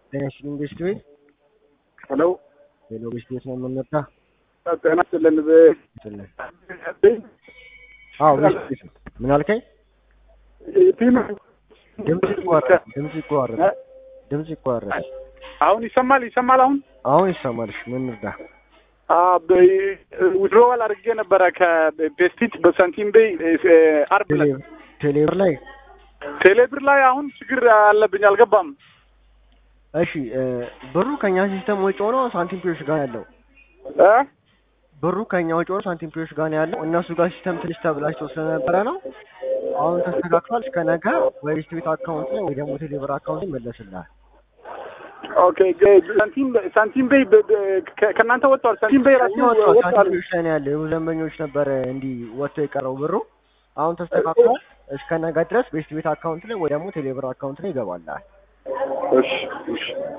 ጤና ይስጥልኝ ቤስት ቤት ሄሎ ሄሎ ቤስት ቤት ነው የምንመጣ ጤና ይስጥልን። ይስጥልን አዎ ቤስት ቤት ነው ምን አልከኝ ቲም ድምጽ ይቋረጥ ድምጽ ይቋረጥ ድምጽ ይቋረጥ አሁን ይሰማል ይሰማል። አሁን አሁን ይሰማልሽ ምን እርዳ ዊድሮዋል አድርጌ ነበረ ከቤስቲት በሳንቲም ቤይ አርብ ዕለት ቴሌብር ላይ ቴሌብር ላይ አሁን ችግር አለብኝ አልገባም። እሺ ብሩ ከኛ ሲስተም ወጪ ሆኖ ሳንቲም ፒዮሽ ጋር ያለው እ ብሩ ከኛ ወጪ ሆኖ ሳንቲም ፒዮሽ ጋር ነው ያለው። እነሱ ጋር ሲስተም ትንሽ ተብላሽቶ ስለነበረ ነው። አሁን ተስተካክሏል። እስከ ነገ ወይ ቤስት ቤት አካውንት ላይ ወይ ደግሞ ቴሌብር አካውንት ላይ ይመለስልሃል። ኦኬ ሳንቲም ሳንቲም ቤይ ከእናንተ ወጥቷል። ሳንቲም ቤይ ራሱ ወጥቷል። ወጥቷል። ሳንቲም ፒዮሽ ላይ ነው ያለው። የብዙ ደንበኞች ነበረ እንዲህ ወጥቶ የቀረው ብሩ አሁን ተስተካክሏል። እስከ ነገ ድረስ ቤስት ቤት አካውንት ላይ ወይ ደግሞ ቴሌብር አካውንት ላይ ይገባልሃል። እሺ እሺ